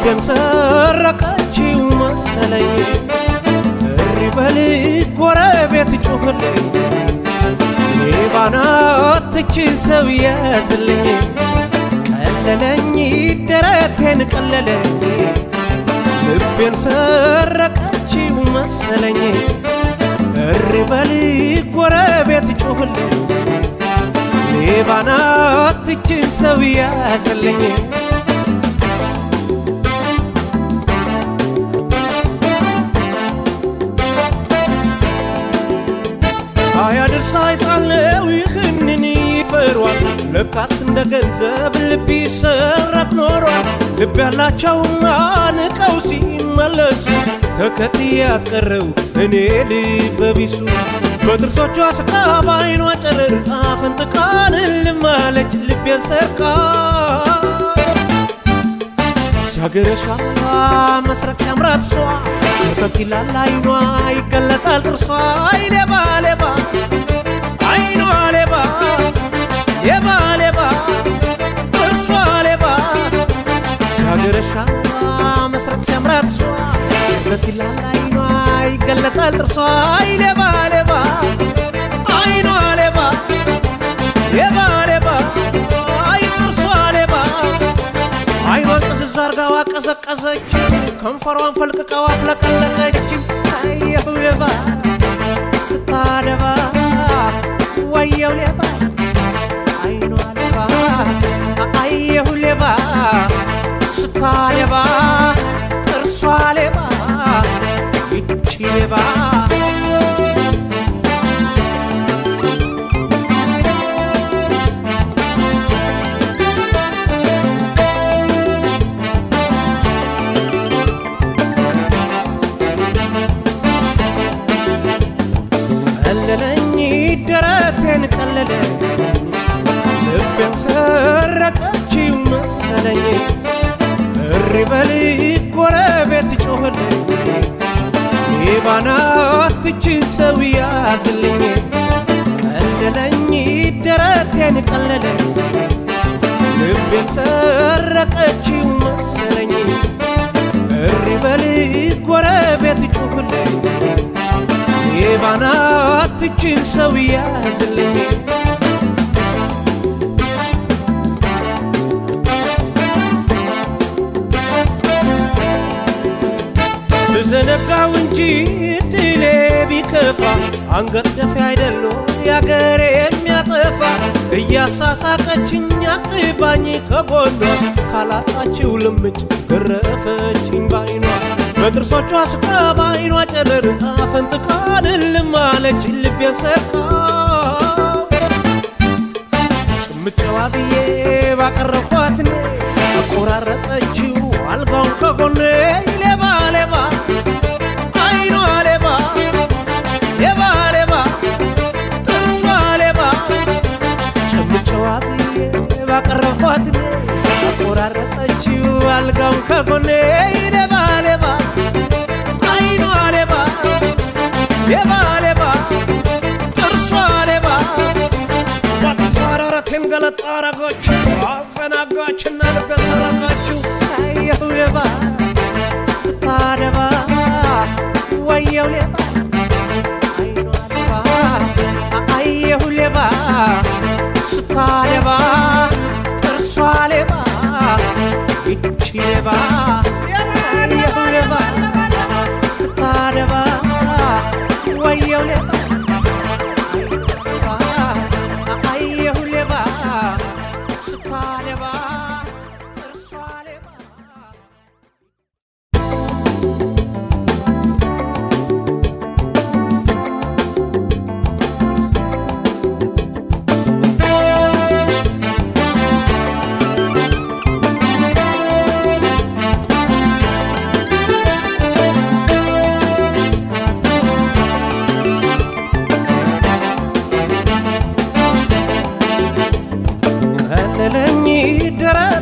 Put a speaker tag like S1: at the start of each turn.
S1: ልቤን ሰረቀችው መሰለኝ እሪ በል ጎረቤት ጩኽልኝ ባናትች ሰው ያዝልኝ ቀለለኝ ደረቴን ቀለለኝ ልቤን ሰረቀችው መሰለኝ እሪ በል ጎረቤት ጩኽልኝ ባናትች ሰው ያዝልኝ አያድርስ አይጣለው ይህንን ይፈሯል ለካስ እንደ ገንዘብ ልብ ይሰረቅ ኖሯል ልብ ያላቸውማ ንቀው ሲመለሱ ተከትዬ ያትቀረው እኔ ልበ ቢሱ በጥርሶቿ ስቃ በዓይኗ ጨረር አፈንጥቃን ልማለች ልቤን ሰርቃ ሲያገረሻ መስረቅ ሲያምራት እሷ ፈገግ ይላል አይኗ ይገለጣል ጥርሷ አይ ሌባ ሌባ አይኗ ሌባ ሌባ ሌባ ጥርሷ ሌባ ሲያገረሻ መስረቅ ሲያምራት እሷ ፈገግ ይላል አይኗ ይገለጣል ጥርሷ አይ ሌባ ሌባ አይኗ ሌባ ሌባ ሌባ አይ ጥርሷ ሌባ አይኗን ጥዝዝ አርጋዋ ቀዘቀዘች ከንፈሯን ፈልቅቃዋ አፍለቀለቀች አየሁ ሌባ ስታደባ ወየው ሌባ አይኗ ሌባ አየሁ ሌባ ስታደባ ጥርሷ ሌባ ይቺ ሌባ ቀለለኝ ደረቴን ቀለለ ልቤን ሰረቀችው መሰለኝ እሪ በል ጎረቤት ጮኽልኝ ባናትችን ሰው ያዝልኝ ቀለለኝ ደረቴን ቀለለ ልቤን ሰረቀችው መሰለኝ እሪ በል ጎረቤት ጮኽልኝ የባናትችን ሰው ያዝልኝ ብዘነጋው እንጂ ድሌ ቢከፋ አንገት ደፊ አይደሎ ያገሬ የሚያጠፋ እያሳሳቀችኝ አቅባኝ ከጎኗ ካላጣችው ልምጭ ገረፈችኝ ባይኗ በጥርሶቿ ስቃ በዓይኗ ጨረር አፈንጥቃን ልማለች ልቤን ሰርቃ ጭምጨዋ ብዬ ባቀረብኳት እኔ አቆራረጠችው አልጋውን ከጎኔ ሌባ ሌባ አይኗ ሌባ ሌባ ሌባ ጥርሷ ሌባ ጭምጨዋ ብዬ ባቀረብኳት እኔ አቆራረጠችው አልጋውን ከጎኔ ሌባ ሌባ አይኗ ሌባ ሌባ ሌባ ጥርሷ ሌባ ዋጥሷ አረረቴን ገለጣ አረገች አፈናጋችና ልቤ ሰረቀችው አየሁ ሌባ ስታደባ ወየው ሌባ አይኗ ሌባ አየሁ ሌባ ስታደባ ጥርሷ ሌባ ይቺ ሌባ አየሁ ሌባ ስታደባ ወየው ሌባ አየሁ ሌባ ስታደባ ጥርሷ ሌባ ቀለለኝ ደረ